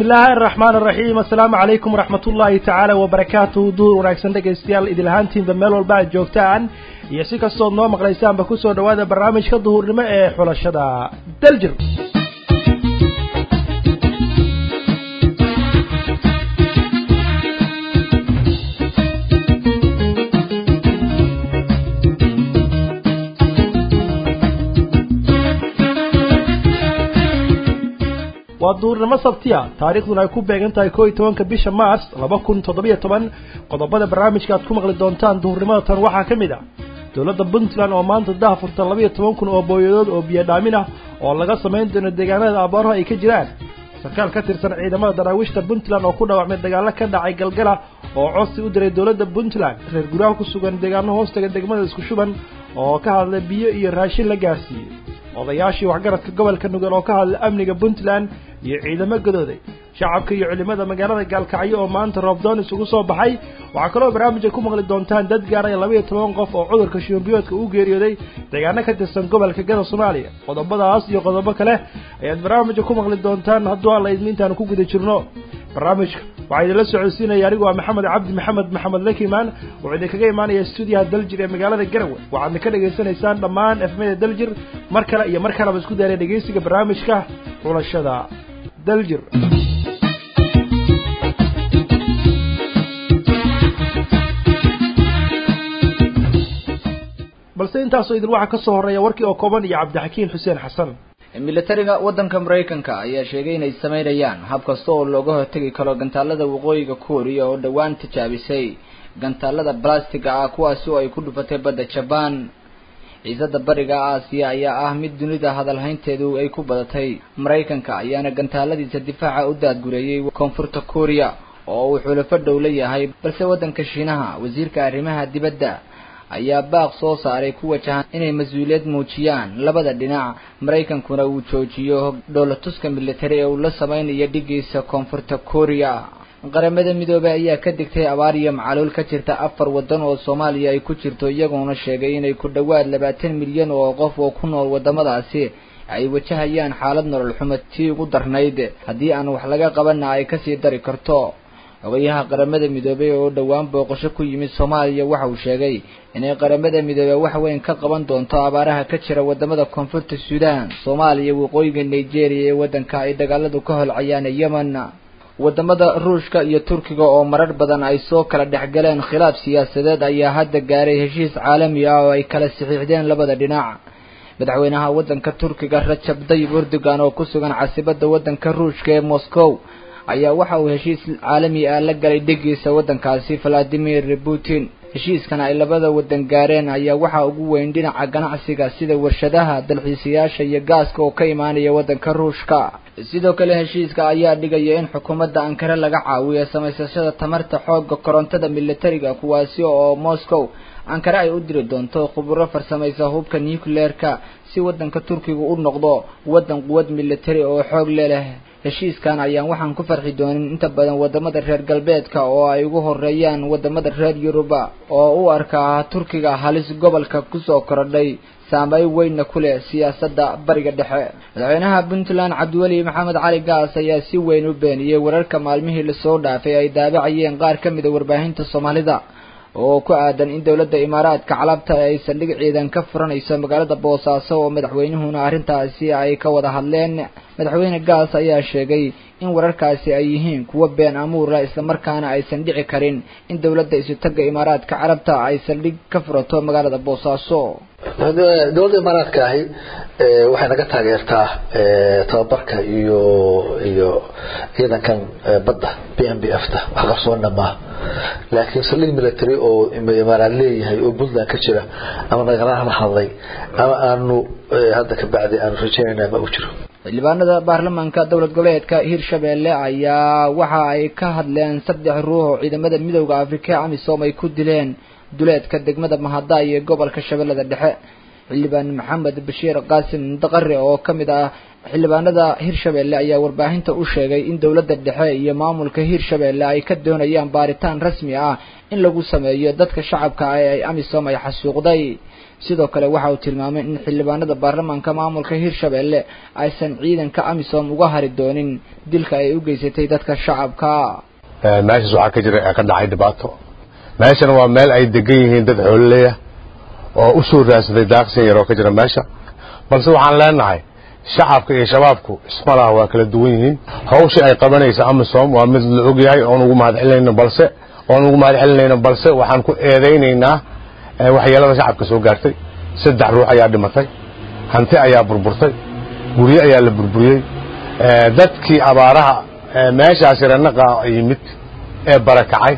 illaahi araxmaan araxiim assalaamu calaykum waraxmat ullaahi tacaala wabarakaatuhu duur wanaagsan dhegaystayaal idil ahaantiinba meel walba aad joogtaan iyo si kastood noo maqlaysaanba kusoo dhawaada barnaamijka duhurnimo ee xulashada daljir waa duurnimo sabtiya taariikhduna ay ku beegan tahay koo iyo tobanka bisha mars laba kun toddobiyo toban qodobada barnaamijka aad ku maqli doontaan duhurnimada tan waxaa ka mid ah dowladda puntland oo maanta daha furta labaiyo toban kun oo booyadood oo biyo dhaamin ah oo laga samayn doono deegaanada abaaruhu ay ka jiraan sarkaal ka tirsan ciidamada daraawiishta puntland oo ku dhaawacmay dagaalo ka dhacay galgala oo codsi u diray dowladda puntland reer guryaha ku sugan deegaano hoostaga degmada isku shuban oo ka hadlay biyo iyo raashin la gaarsiiyey odayaashii waxgaradka gobolka nugel oo ka hadlay amniga puntland iyo ciidamo gadooday shacabka iyo culimada magaalada gaalkacyo oo maanta roobdoon isugu soo baxay waxaa kaloo barnaamijka ku maqli doontaan dad gaaraya labaiyo toban qof oo cudurka shiyombiyoodka u geeriyooday deegaano ka tirsan gobolka gada soomaaliya qodobadaas iyo qodobo kale ayaad barnaamijka ku maqli doontaan hadduu alla idmi intaanu ku guda jirno barnaamijka waxaa idinla socodsiinaya anigu waa maxamed cabdi maxamed maxamed lakimaan wuxuu idinkaga imaanaya stuudiyaha daljir ee magaalada garowe waxaadna ka dhagaysanaysaan dhammaan efmada daljir mar kale iyo mar kaleba isku daara dhegaysiga barnaamijka xulashada daljir balse intaasoo idin waxaa kasoo horeeya warkii oo kooban iyo cabdixakiin xuseen xasan militariga waddanka maraykanka ayaa sheegay inay sameynayaan hab kasta oo looga hortegi karo gantaalada waqooyiga kuuriya oo dhowaan tijaabisay gantaalada balastiga ah kuwaasi oo ay ku dhufatay badda jabaan ciisada bariga aasiya ayaa ah mid dunida hadalhaynteedu ay ku badatay maraykanka ayaana gantaaladiisa difaaca u daadgureeyey koonfurta kuuriya oo uu xulafo dhow la yahay balse waddanka shiinaha wasiirka arrimaha dibadda ayaa baaq soo saaray ku wajahan inay mas-uuliyad muujiyaan labada dhinac maraykankuna uu joojiyo dhoolatuska militari ee uu la sameynayo dhigiisa koonfurta kooriya qaramada midoobey ayaa ka digtay abaar iyo macaluul ka jirta afar waddan oo soomaaliya ay ku jirto iyagoona sheegay inay ku dhowaad labaatan milyan oo qof oo ku nool waddamadaasi ay wajahayaan xaalad nolol xumo tii ugu darnayd haddii aan wax laga qabanna ay kasii dari karto ogayaha qaramada midoobey oo dhowaan booqasho ku yimid soomaaliya waxa uu sheegay inay qaramada midoobey wax weyn ka qaban doonto abaaraha ka jira wadamada koonfurta suudaan soomaaliya waqooyiga nigeria ee waddanka ay dagaaladu ka holcayaan yemen wadamada ruushka iyo turkiga oo marar badan ay soo kala dhexgaleen khilaaf siyaasadeed ayaa hadda gaaray heshiis caalami ah oo ay kala saxiixdeen labada dhinac madaxweynaha waddanka turkiga rajab dayib erdogan oo ku sugan caasibada waddanka ruushka ee moscow ayaa waxa uu heshiis caalami ah la galay dhegiisa waddankaasi valadimir putin heshiiskan ay labada waddan gaareen ayaa waxaa ugu weyn dhinaca ganacsiga sida warshadaha dalxiisayaasha iyo gaaska oo ka imaanaya waddanka ruushka sidoo kale heshiiska ayaa dhigaya in xukuumadda ankare laga caawiyo samaysashada tamarta xoogga korontada militariga kuwaasi oo moscow ankare ay u diri doonto khuburo farsamaysa hubka nucleerka si waddanka turkiga u noqdo waddan quwad militari oo xoog leleh heshiiskan ayaan waxaan ku farxi doonin inta badan wadamada reer galbeedka oo ay ugu horeeyaan wadamada reer yuruba oo u arkaa turkiga halis gobolka kusoo korodhay saameyn weynna ku leh siyaasadda bariga dhexe madaxweynaha puntland cabdiweli maxamed cali gaas ayaa si weyn u beeniyey wararka maalmihii lasoo dhaafay ay daabacayeen qaar ka mid a warbaahinta soomaalida oo ku aadan in dowladda imaaraadka calabta ay saldhig ciidan ka furanayso magaalada boosaaso oo madaxweynuhuna arrintaasi ay ka wada hadleen madaxweyne gaas ayaa sheegay in wararkaasi ay yihiin kuwo been amuura islamarkaana aysan dhici karin in dowladda isutaga imaaraadka carabta ay saldhig ka furato magaalada boosaaso dowladda imaaraadka ahi waxay naga taageertaa tababarka iyo iyo ciidankan badda b m b f ta wax qarsoonna maaha laakiin saldhig military oo imaaraad leeyahay oo puntland ka jira ama nagala hadlay ama aanu hadda ka bacdi aanu rajaynayna ma u jiro xildhibaanada baarlamaanka dowlad goboleedka hirshabelle ayaa waxa ay ka hadleen saddex ruux oo ciidamada midowda afrika amisom ay ku dileen duleedka degmada mahada iyo gobolka shabeellada dhexe xildhibaan maxamed bashiir qaasim daqare oo ka mid ah xildhibaanada hirshabelle ayaa warbaahinta u sheegay in dowladda dhexe iyo maamulka hirshabelle ay ka doonayaan baaritaan rasmi ah in lagu sameeyo dadka shacabka ah ee amisom ay xasuuqday sidoo kale waxa uu tilmaamay in xildhibaanada baarlamaanka maamulka hirshabelle aysan ciidanka amisom uga hari doonin dilka ay u geysatay dadka shacabka meeshaas waxaa ka jira ka dhacay dhibaato meeshana waa meel ay degan yihiin dad xoololeya oo u soo raadsaday daaqsin yar oo ka jira meesha balse waxaan leenahay shacabka iyo shabaabku ismalaha waa kala duwan yihiin hawsha ay qabanaysa amisom waa mid la ogyahay oon ugu mahad celinayno balse oon ugu mahad celinayno balse waxaan ku eedaynaynaa waxyeelada shacabka soo gaartay saddex ruux ayaa dhimatay hanti ayaa burburtay guryo ayaa la burburiyey dadkii abaaraha meeshaasi ranaqa yimid ee barakacay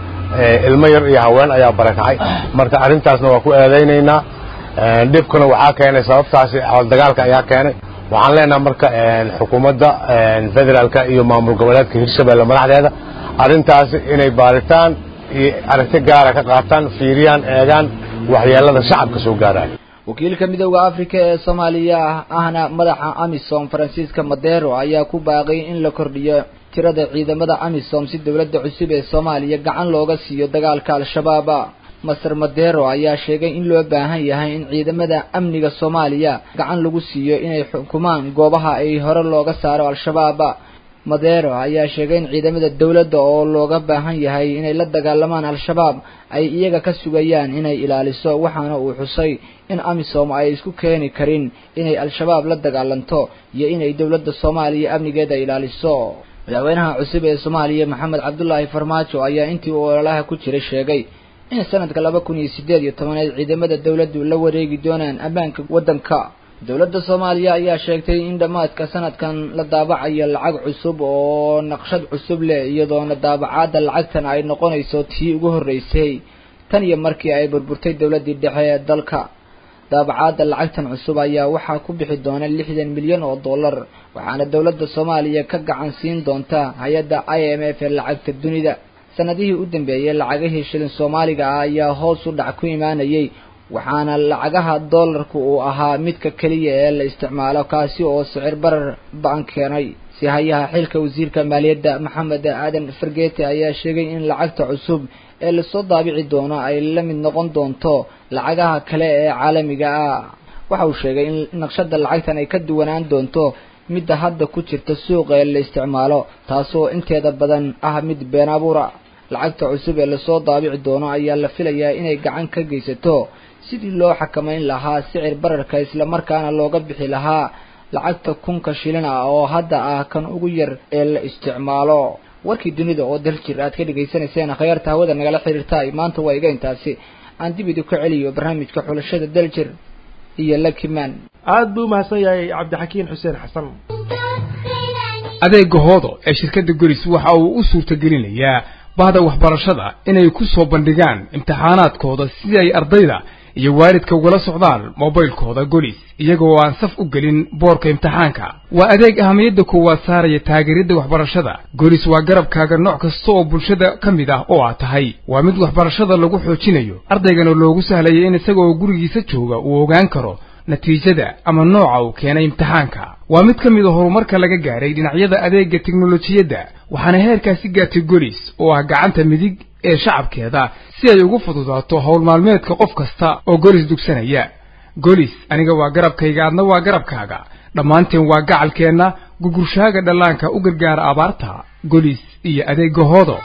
ilmo yar iyo haween ayaa barakacay marka arrintaasna waa ku eedaynaynaa dhibkuna waxaa keenay sababtaasi dagaalka ayaa keenay waxaan leenaha marka xukuumadda federaalka iyo maamul goboleedka hirshabelle madaxdeeda arrintaasi inay baaritaan iyo aragti gaara ka qaataan fiiriyaan eegaan waxyeelada shacabka soo gaaraya wakiilka midooda africa ee soomaaliya ahna madaxa amisom faransiiska madero ayaa ku baaqay in la kordhiyo tirada ciidamada amisom si dowladda cusub ee soomaaliya gacan looga siiyo dagaalka al-shabaab master madero ayaa sheegay in loo baahan yahay in ciidamada amniga soomaaliya gacan lagu siiyo inay xukumaan goobaha ay hore looga saaro al-shabaab madero ayaa sheegay in ciidamada dowladda oo looga baahan yahay inay la dagaalamaan al-shabaab ay iyaga ka sugayaan inay ilaaliso waxaana uu xusay in amisom ay isku keeni karin inay al-shabaab la dagaalanto iyo inay dowladda soomaaliya amnigeeda ilaaliso madaxweynaha cusub ee soomaaliya maxamed cabdulaahi farmaajo ayaa intii uu ololaha ku jiray sheegay in sanadka laba kun iyo sideed iyo tobaneed ciidamada dowladdu la wareegi doonaan ammaanka waddanka dowladda soomaaliya ayaa sheegtay in dhammaadka sanadkan la daabacayo lacag cusub oo naqshad cusub leh iyadoona daabacaadda lacagtan ay noqonayso tii ugu horreysay tan iyo markii ay burburtay dowladdii dhexe ee dalka daabacaadda lacagtan cusub ayaa waxaa ku bixi doona lixdan milyan oo dollar waxaana dowladda soomaaliya ka gacan siin doonta hay-adda i m f ee lacagta dunida sanadihii u dambeeyey lacagihii shilin soomaaliga ah ayaa hoos u dhac ku imaanayay waxaana lacagaha dollarku uu ahaa midka keliya ee la isticmaalo kaasi oo sicir barar ba-an keenay si hayaha xilka wasiirka maaliyadda maxamed aadan fargeete ayaa sheegay in lacagta cusub ee lasoo daabici doono ay la mid noqon doonto lacagaha kale ee caalamiga ah waxa uu sheegay in naqshada lacagtan ay ka duwanaan doonto midda hadda ku jirta suuqa ee la isticmaalo taasoo inteeda badan ah mid been abuura lacagta cusub ee lasoo daabici doono ayaa la filayaa inay gacan ka geysato sidii loo xakamayn lahaa sicir bararka islamarkaana looga bixi lahaa lacagta kunka shilin ah oo hadda ah kan ugu yar ee la isticmaalo warkii dunida oo daljir aad ka dhegaysanayseen khyaarta hawada nagala xiriirtaay maanta waa iga intaasi aan dib idinku celiyo barnaamijka xulashada daljir iyo lakiman aada buu umahadsan yahay cabdixakiin xuseen xasan adeega hoodo ee shirkadda golis waxa uu u suurtagelinayaa bahda waxbarashada inay ku soo bandhigaan imtixaanaadkooda si ay ardayda iyo waalidka ugala socdaan mobaylkooda golis iyagoo aan saf u gelin boorka imtixaanka waa adeeg ahamiyadda koowaad saaraya taageeridda waxbarashada golis waa garabkaaga nooc kasta oo bulshada ka mid ah oo aad tahay waa mid waxbarashada lagu xoojinayo ardaygana loogu sahlaya in isagaoo gurigiisa jooga uu ogaan karo natiijada ama nooca uu keenay imtixaanka waa mid ka mid a horumarka laga gaaray dhinacyada adeegga teknolojiyadda waxaana heerkaasi gaartay golis oo ah gacanta midig ee shacabkeeda si ay ugu fududaato howl maalmeedka qof kasta oo golis dugsanaya golis aniga waa garabkayga adna waa garabkaaga dhammaanteen waa gacalkeenna gugurshaaga dhallaanka u gargaara abaarta golis iyo adeegga hoodo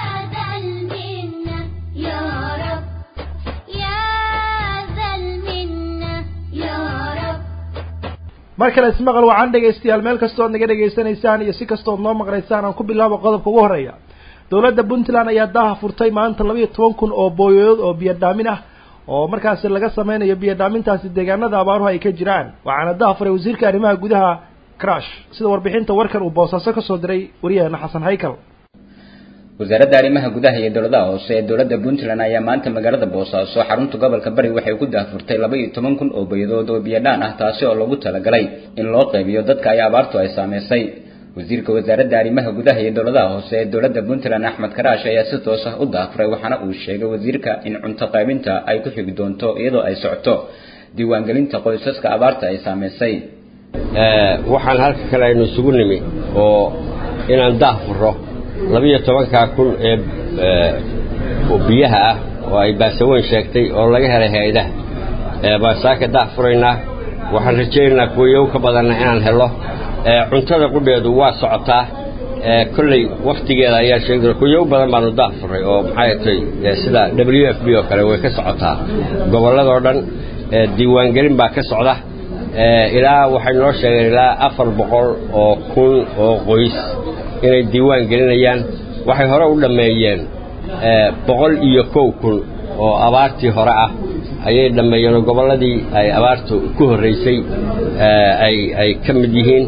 mar kale ismaqal waxaan dhegaystayaal meel kastoo ad naga dhegaysanaysaan iyo si kastood noo maqlaysaan aan ku bilaabo qodobka ugu horreeya dowladda puntland ayaa daaha furtay maanta laba iyo toban kun oo booyood oo biyo dhaamin ah oo markaasi laga sameynayo biyo dhaamintaasi deegaanada abaaruhu ay ka jiraan waxaana daha furay wasiirka arrimaha gudaha crash sida warbixinta warkan uu boosaaso kasoo diray wariyaheena xasan haykal wasaaradda arrimaha gudaha iyo dowladaha hoose ee dowladda puntland ayaa maanta magaalada boosaaso xarunta gobolka bari waxay ku daahfurtay laba iyo toban kun oo bayadood oo biyadhaan ah taasi oo loogu talagalay in loo qaybiyo dadka ay abaartu ay saameysay wasiirka wasaaradda arrimaha gudaha iyo dowladaha hoose ee dowladda puntland axmed karaash ayaa si toos ah u daahfuray waxaana uu sheegay wasiirka in cunto qaybinta ay ku xigi doonto iyadoo ay socoto diiwaangelinta qoysaska abaarta ay saameysay waxaan halka kale aynu isugu nimi oo inaan daah furo labiyo tobankaa kun ee biyaha ah oo ay baasaweyn sheegtay oo laga helay hay-adaha baan saaka daah furaynaa waxaan rajaynaynaa kuwayow ka badanna inaan helo cuntada qudheedu waa socotaa kolley waktigeeda ayaa sheegi doona kuyow badan baanu daah furay oo maxay tay sida w f b oo kale way ka socotaa gobolladoo dhan diiwaangelin baa ka socda ilaa waxay noo sheegeen ilaa afar boqol oo kun oo qoys inay diiwaan gelinayaan waxay hore u dhammeeyeen boqol iyo kow kun oo abaartii hore ah ayay dhammeeyeen oo gobolladii ay abaartu ku horraysay ay ay ka mid yihiin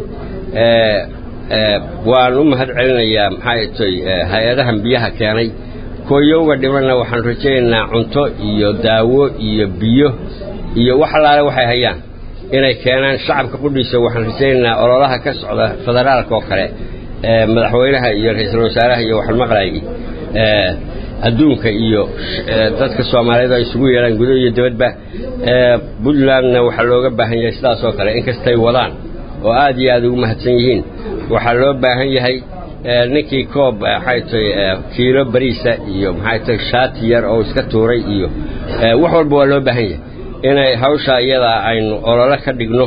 waan u mahad celinayaa maxay tay hay-adahan biyaha keenay kooyowga dhimanna waxaan rajaynaynaa cunto iyo daawo iyo biyo iyo wax allaale waxay hayaan inay keenaan shacabka qudhiisa waxaan rajaynaynaa ololaha ka socda federaalka oo kale madaxweynaha iyo ra-iisul wasaaraha iyo waxaan maqlaayay adduunka iyo dadka soomaaliyeed ay isugu yeelaan gudo iyo dibadba puntlandna waxaa looga baahan yahay sidaas oo kale inkastay wadaan oo aad iyo aad ugu mahadsan yihiin waxaa loo baahan yahay ninkii koob maxay tay kiilo bariisa iyo maxay tay shaati yar oo iska tuuray iyo wax walba waa loo baahan yahay inay hawsha iyadaa aynu ololo ka dhigno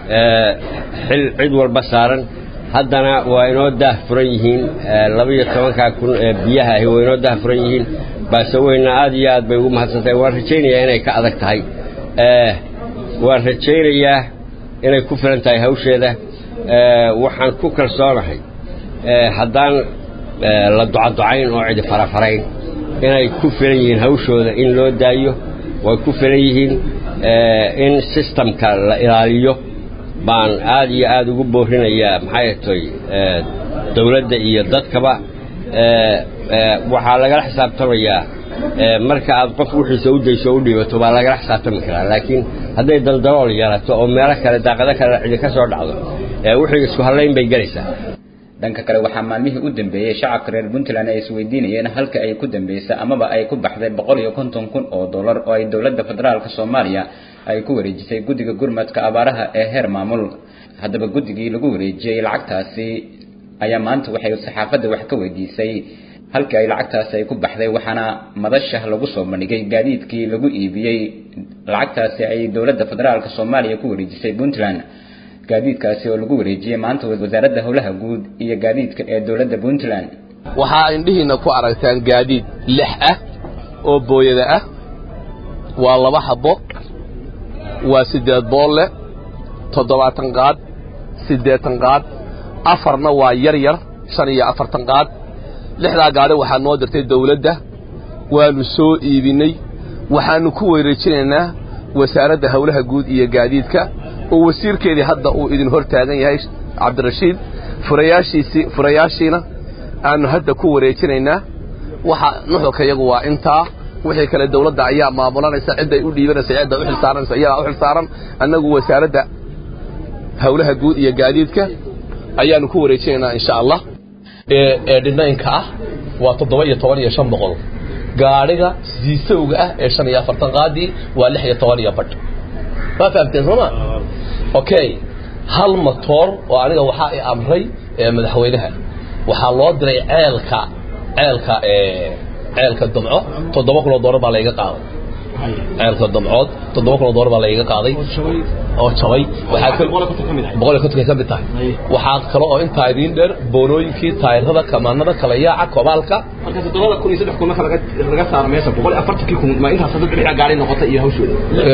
xil cid walba saaran haddana waa inoo daah furan yihiin labaiyo tobankaa kun ee biyaha ahi waa inoo daah furan yihiin baaseweyna aad iyo aad bay ugu mahadsantahay waan rajaynayaa inay ka adag tahay waan rajaynayaa inay ku filan tahay hawsheeda waxaan ku kalsoonahay haddaan la ducaducayn oo cidi farafarayn inay ku filan yihiin hawshooda in loo daayo way ku filan yihiin in sistamka la ilaaliyo baan aad iyo aad ugu boorinayaa maxay tay dawladda iyo dadkaba waxaa lagala xisaabtamayaa marka aad qof wixiisa u dayso o u dhiibato baa lagala xisaabtami karaa laakiin hadday daldalool yeelato oo meelo kale daaqado kale cidi ka soo dhacdo wixii isku hallayn bay gelaysaa dhanka kale waxaa maalmihii u dambeeyey shacabka reer puntland ay isweydiinayeen halka ay ku dambeysay amaba ay ku baxday boqol iyo konton kun oo dollar oo ay dowladda federaalka soomaaliya ay ku wareejisay guddiga gurmadka abaaraha ee heer maamul haddaba guddigii lagu wareejiyey lacagtaasi ayaa maanta waxay saxaafadda wax ka weydiisay halkii ay lacagtaasi ay ku baxday waxaana madasha lagu soo bandhigay gaadiidkii lagu iibiyey lacagtaasi ay dowladda federaalka soomaaliya ku wareejisay puntland gaadiidkaasi oo lagu wareejiyey maanta wasaaradda howlaha guud iyo gaadiidka ee dowladda puntland waxaa indhihiina ku aragtaan gaadiid lix ah oo booyada ah waa laba habbo waa siddeed boolle toddobaatan qaad siddeetan qaad afarna waa yar yar shan iyo afartan qaad lixdaa gaadhi waxaa noo dirtay dawladda waannu soo iibinnay waxaannu ku wareejinaynaa wasaaradda howlaha guud iyo gaadiidka oo wasiirkeedii hadda uu idin hor taagan yahay cabdirashiid furayaashiisii furayaashiina aannu hadda ku wareejinaynaa waxa nuxurka iyagu waa intaa wixii kale dawladda ayaa maamulanaysa cidday u dhiibanaysa cidda u xilsaaranaysa iyadaa u xilsaaran annagu wasaaradda howlaha guud iyo gaadiidka ayaannu ku wareejinaynaa insha allah ee dhinaynka ah waa toddoba iyo toban iyo shan boqol gaadhiga siisowga ah ee shan iyo afartan qaadii waa lix iyo toban iyo badh waa fahamteen sooma okay hal matoor oo aniga waxaa i amray madaxweynaha waxaa loo diray ceelka ceelka ceelka damco toddoba kun oo doolar baa layga qaaday ceelka damcood toddoba kun oo doolar baa layga qaaday oo jabay waxaa boqol iyo konton ka mid tahay waxaa kale oo intaa idiin dheer boonooyinkii taayirada kamaanada kala yaaca kobaalka marka toddobada kun iyo saddex kun marka laga laga saaro meesha boqol iyo afartankii kun ma intaas dad lixda gaari noqotay iyo hawshooda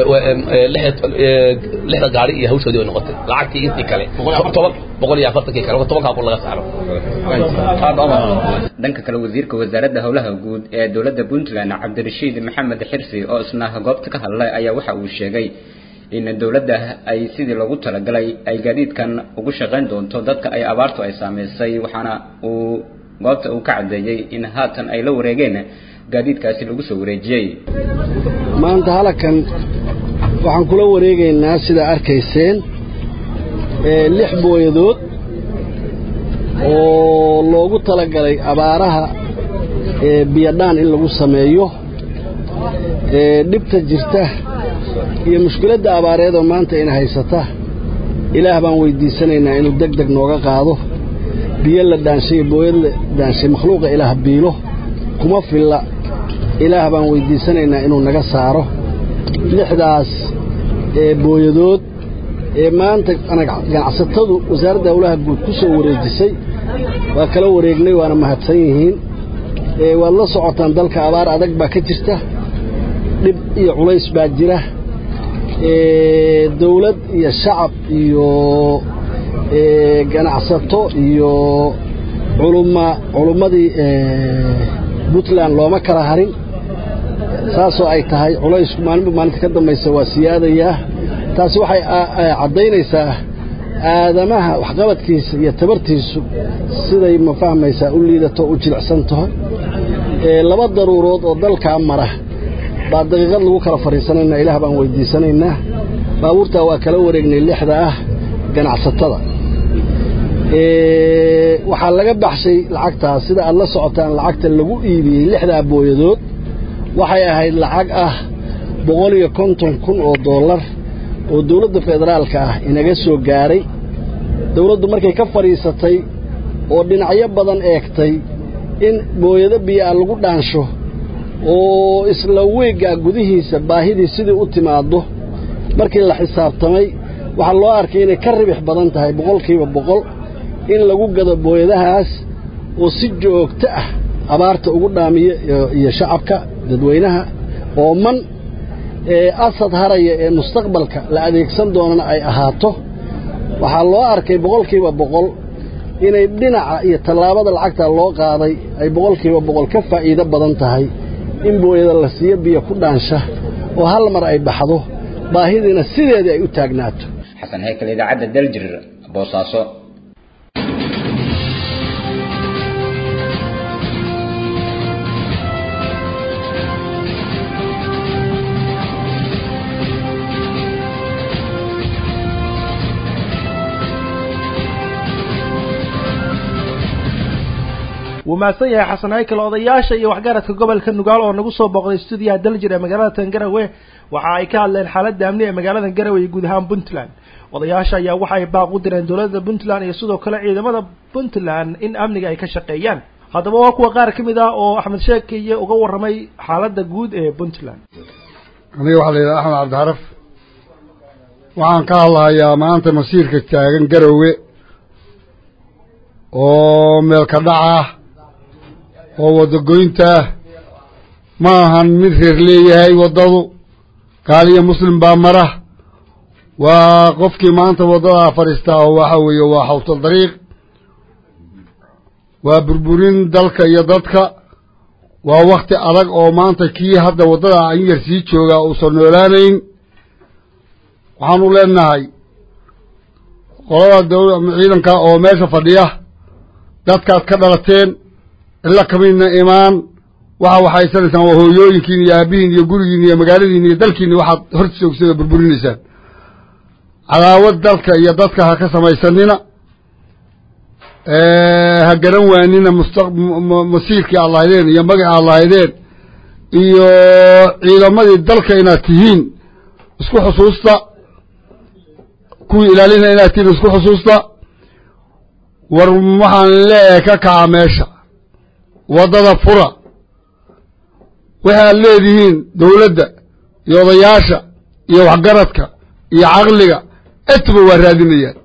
lixda gaari iyo hawshoodii way noqotay lacagtii intii kale toban boqol iyo afartankii kale tobankaa kun laga saaro dhanka kale wasiirka wasaaradda howlaha guud ee dowladda puntland cabdirashiid maxamed xirsi oo isna goobta ka hadlay ayaa waxa uu sheegay in dowladda ay sidii loogu talagalay ay gaadiidkan ugu shaqayn doonto dadka ay abaartu ay saameysay waxaana uu goobta uu ka caddeeyey in haatan ay la wareegeen gaadiidkaasi lagu soo wareejiyey maanta halakan waxaan kula wareegaynaa sidaa arkayseen lix booyadood oo loogu talagalay abaaraha biyadhaan in lagu sameeyo dhibta jirta iyo mushkiladda abaareed oo maanta ina haysata ilaah baan weydiisanaynaa inuu deg deg nooga qaado biyo la dhaanshay iyo booyad la dhaanshay makhluuqa ilaah biilo kuma filla ilaah baan weydiisanaynaa inuu naga saaro lixdaas ee booyadood ee maanta ganacsatadu wasaaradda howlaha guud ku soo wareejisay waa kala wareegnay waana mahadsan yihiin waad la socotaan dalka abaar adag baa ka jirta dhib iyo culays baa jira dawlad iyo shacab iyo ganacsato iyo culumma culummadii puntland looma kala harin saasoo ay tahay culaysku maalinba maalinta ka dambaysa waa siyaadayaa taasi waxay caddaynaysaa aadamaha waxqabadkiisa iyo tabartiisu siday ma fahmaysaa u liidato u jilicsan taho laba daruurood oo dalkaa mara baa daqiiqad lagu kala fadhiisanaynaa ilaah baan weydiisanaynaa baabuurtaa waa kala wareegnay lixda ah ganacsatada waxaa laga baxshay lacagtaas sida aad la socotaan lacagta lagu iibiyey lixdaa booyadood waxay ahayd lacag ah boqol iyo konton kun oo dollar oo dawladda federaalka ah inaga soo gaaray dawladdu markay ka fadhiisatay oo dhinacyo badan eegtay in booyado biyoa lagu dhaansho oo isla weeggaa gudihiisa baahidii sidii u timaaddo markii la xisaabtamay waxaa loo arkay inay ka ribix badan tahay boqolkiiba boqol in lagu gado booyadahaas oo si joogto ah abaarta ugu dhaamiya iyo shacabka dadweynaha oo man ee asad haraya ee mustaqbalka la adeegsan doonana ay ahaato waxaa loo arkay boqolkiiba boqol inay dhinaca iyo tallaabada lacagta loo qaaday ay boqolkiiba boqol ka faa'iido badan tahay in booyada la siiyo biyo ku dhaansha oo hal mar ay baxdo baahidiina sideedii ay u taagnaato xasan heykal idaacadda daljir boosaaso wuu mahadsan yahay xasan haykal odayaasha iyo waxgaradka gobolka nugaal oo nagu soo booqday stuudiyaha daljir ee magaalada tangarawe waxa ay ka hadleen xaaladda amni ee magaalada garawe iyo guud ahaan puntland odayaasha ayaa waxa ay baaq u direen dowladda puntland iyo sidoo kale ciidamada puntland in amniga ay ka shaqeeyaan haddaba waa kuwa qaar ka mid ah oo axmed sheekiye uga warramay xaaladda guud ee puntland aniga waxaa la yidhaha axmed cabdicaraf waxaan ka hadlahayaa maanta masiirka taagan garowe oo meelka dhaca oo wadagoynta ma ahan mid reer leeyahay waddadu gaaliyo muslim baa mara waa qofkii maanta waddadaa fadhiistaa oo waxa weeye waa xawtal dariiq waa burburin dalka iyo dadka waa wakti adag oo maanta kii hadda waddada in yar sii joogaa uusan noolaanayn waxaanu leenahay qolada dawla ciidanka oo meesha fadhiya dadkaad ka dhalateen cilla kamidna imaan waxa waxaysanaysaan waa hooyooyinkiin iyo aabihiin iyo gurigiin iyo magaaladiin iyo dalkiini waxaad hor joogsada burburinaysaan cadaawad dalka iyo dadka ha ka samaysanina ha garan waanina mustaq masiirkii aad lahaydeen iyo magacii aad lahaydeen iyo ciidamadii dalka inaad tihiin isku xusuusta kuwii ilaalina inaad tihiin isku xusuusta war waxaan leeyahay ka kaca meesha waddada fura waxaad leedihiin dawladda iyo odayaasha iyo waxgaradka iyo caqliga etba waa raadinayaan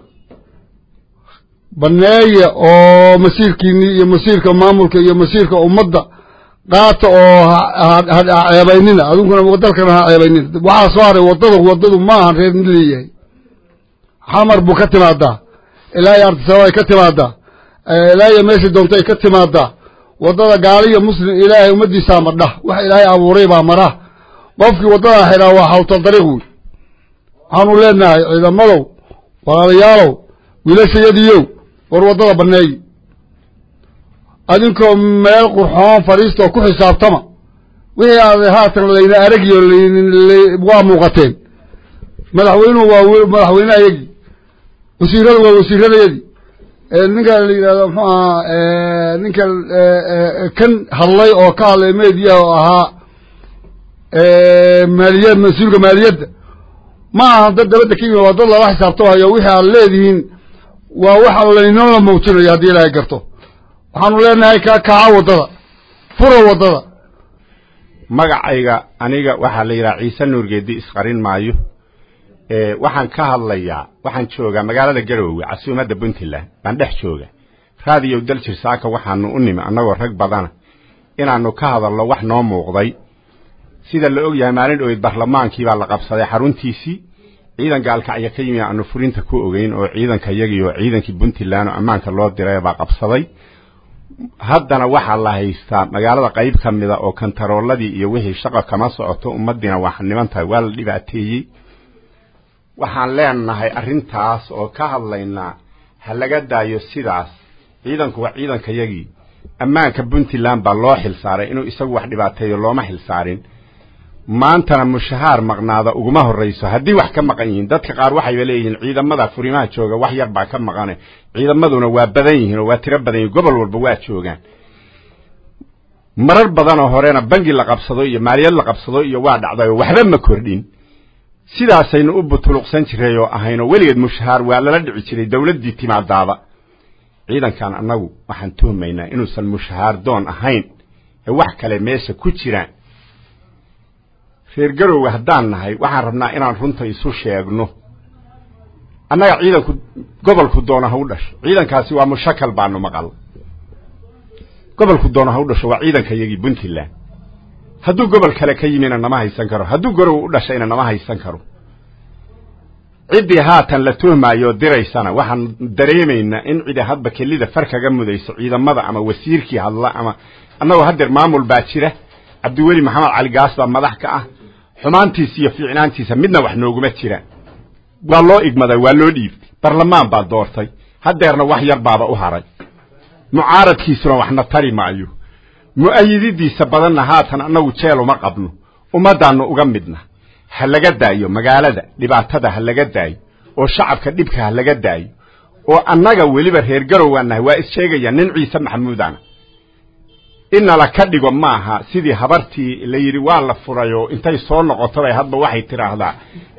baneeya oo masiirkiinii iyo masiirka maamulka iyo masiirka ummadda qaata oo ha ceebaynina adunkuna dalkana ha ceebaynina waxaa soo haray waddada waddadu ma ahan reer mid leeyahay xamar buu ka timaadaa ilaa iyo artisaba ay ka timaadaa ilaa iyo meesha doonto ay ka timaadaa waddada gaaliyo muslim ilaahay ummaddiisaa madha wax ilaahay abuuray baa mara qofkii waddadaa xidhaa waa xawtal dariiq wey waxaanu leenahay ciidamadow walaalayaalow wiilashayadiiyow war waddada banneeyi adinkoo meel qurxoon fadhiista oo ku xisaabtama wixii aad haatan layna aragiyo waa muuqateen madaxweynuhu waa madaxweyne ayagii wasiiradu waa wasiiradayadii ninka la yidhahdo muxuu ahaa ninka kan hadlay oo ka hadlay mediyaha oo ahaa maaliyad mas-uulka maaliyadda ma aha dad dabadda ka yimid waa dad lala xisaabtamayo wixii aad leedihiin waa waxa laynoo la muujinayo haddii ilaahay garto waxaanu leenahay ka kaca waddada fura waddada magacayga aniga waxaa la yidhaha ciise nuurgeedi isqarin maayo waxaan ka hadlayaa waxaan joogaa magaalada garoowe casuumadda puntland baan dhex jooga raadiyow daljir saaka waxaanu u nimi annagoo rag badana inaannu ka hadalno wax noo muuqday sida la og yahay maalin dhoweyd barlamaankii baa la qabsaday xaruntiisii ciidan gaalkacya ka yimi aanu furinta ku ogeyn oo ciidanka yagii oo ciidankii puntland oo ammaanka loo diray baa qabsaday haddana waxaa la haystaa magaalada qayb ka mida oo kantarooladii iyo wixii shaqa kama socoto ummaddiina waa niman tahay waa la dhibaateeyey waxaan leenahay arrintaas oo ka hadlaynaa ha laga daayo sidaas ciidanku waa ciidanka yagii ammaanka puntland baa loo xilsaaray inuu isagu wax dhibaateeyo looma xilsaarin maantana mushahaar maqnaada uguma horrayso haddii wax ka maqan yihiin dadka qaar waxayba leeyihiin ciidamada furimaha jooga wax yar baa ka maqane ciidamaduna waa badan yihiin oo waa tiro badan yihin gobol walba waa joogaan marar badanoo horena bangi la qabsado iyo maaliyad la qabsado iyo waa dhacdayoo waxba ma kordhin sidaasaynu u butuluqsan jiray oo ahaynoo weligeed mushahaar waa lala dhici jiray dawladdii timaadaaba ciidankan annagu waxaan tuhmaynaa inuusan mushahaar doon ahayn ee wax kale meesha ku jiraan reer garowga haddaan nahay waxaan rabnaa inaan runta isu sheegno annaga ciidanku gobolku doona ha u dhasho ciidankaasi waa mushakal baanu maqal gobolku doona ha u dhasho waa ciidanka yagii puntland hadduu gobol kale ka yimina nama haysan karo hadduu garow u dhashayna nama haysan karo ciddii haatan la tuhmaayoo diraysana waxaan dareemaynaa in cidi hadba kelida far kaga mudayso ciidamada ama wasiirkii hadla ama annagoo haddeer maamul baa jira cabdiweli maxamed cali gaas baa madax ka ah xumaantiisa iyo fiicnaantiisa midna wax nooguma jiraan waa loo igmaday waa loo dhiibtay barlamaan baa doortay haddeerna wax yar baaba u haray mucaaradkiisuna waxna tari maayo mu'ayididiisa badanna haatan annagu jeel uma qabno ummaddaannu uga midna ha laga daayo magaalada dhibaatada ha laga daayo oo shacabka dhibka ha laga daayo oo annaga weliba reer garowgaan nahay waa issheegaya nin ciise maxamuudana inala ka dhigo maaha sidii habartii la yidhi waa la furay oo intay soo noqotobay hadba waxay tidhaahdaa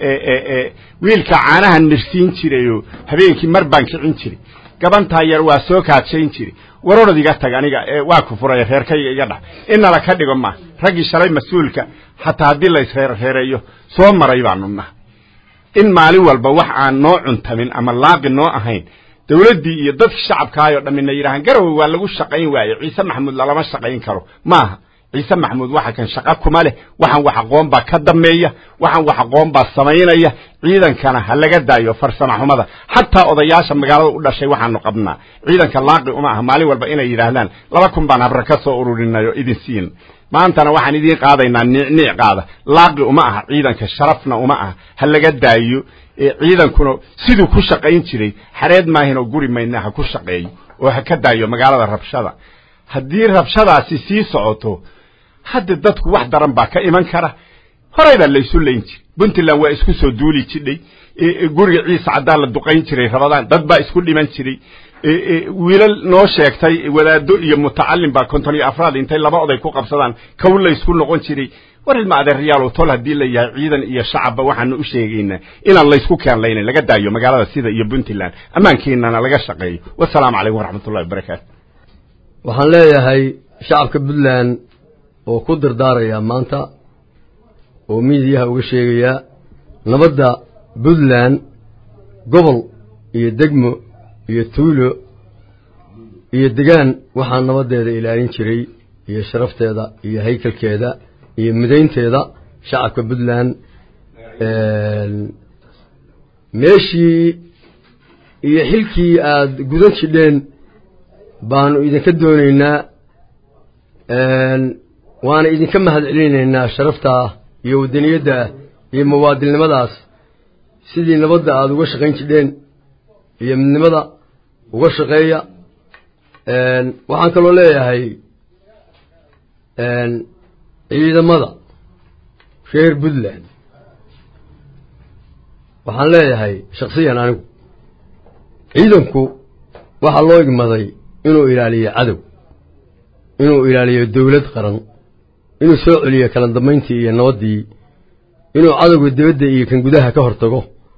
wiilka caanaha nirsiin jirayoo habeenkii mar baan kicin jiray gabantaa yar waa soo kaadshayn jiray warorod iga tag aniga waa ku furay reerkayga iga dhax inala ka dhigo maaha raggii shalay mas-uulka xataa haddii la isreerreereeyo soo maray baanu naha in maalin walba wax aan noo cuntamin ama laaqi noo ahayn dawladdii iyo dadkii shacabkaayoo dhammina yidhahaan garowe waa lagu shaqayn waaye ciise maxamuud lalama shaqayn karo maaha ciise maxamuud waxa kan shaqa kuma leh waxaan wax aqoon baa ka dambeeya waxaan wax aqoon baa samaynaya ciidankana ha laga daayo farsama xumada xataa odayaasha magaalada u dhashay waxaanu qabnaa ciidanka laaqi uma aha maalin walba inay yidhaahdaan laba kun baan habra ka soo ururinay oo idin siin maantana waxaan idiin qaadaynaa niicniic qaada laaqi uma aha ciidanka sharafna uma aha ha laga daayo ciidankuna siduu ku shaqayn jiray xareed maahinoo guri mayna ha ku shaqeeyo oo ha ka daayo magaalada rabshada haddii rabshadaasi sii socoto hadda dadku wax daran baa ka iman kara horay baa laysu layn jiray puntland waa isku soo duuli jidhay guriga ciise caddaan la duqayn jiray rabadaan dad baa isku dhiman jiray wiilal noo sheegtay wadaado iyo mutacallim baa konton iyo afraad intay laba oday ku qabsadaan kow laysku noqon jiray war ilma adeeryaalow tol haddii la yahay ciidan iyo shacabba waxaanu u sheegaynaa inaan laysku keenlaynin laga daayo magaalada sida iyo puntland ammaankiinana laga shaqeeyo wasalaamu calaykum waraxmatullahi wabarakaatu waxaan leeyahay shacabka puntland oo ku dardaarayaa maanta oo miidiyaha uga sheegayaa nabadda puntland gobol iyo degmo iyo tuulo iyo degaan waxaa nabaddeeda ilaalin jiray iyo sharafteeda iyo haykalkeeda iyo midaynteeda shacabka puntland meeshii iyo xilkii aada gudan jidheen baanu idinka doonaynaa waana idinka mahad celinaynaa sharaftaa iyo wadaniyadda iyo muwaadilnimadaas sidii nabadda aada uga shaqayn jidheen iyo midnimada uga shaqeeya waxaan kaloo leeyahay ciidamada reer puntland waxaan leeyahay shaksiyan anigu ciidanku waxaa loo igmaday inuu ilaaliyo cadow inuu ilaaliyo dawlad qaran inuu soo celiyo kala dambayntii iyo nabaddii inuu cadowga dibadda iyo kan gudaha ka hortago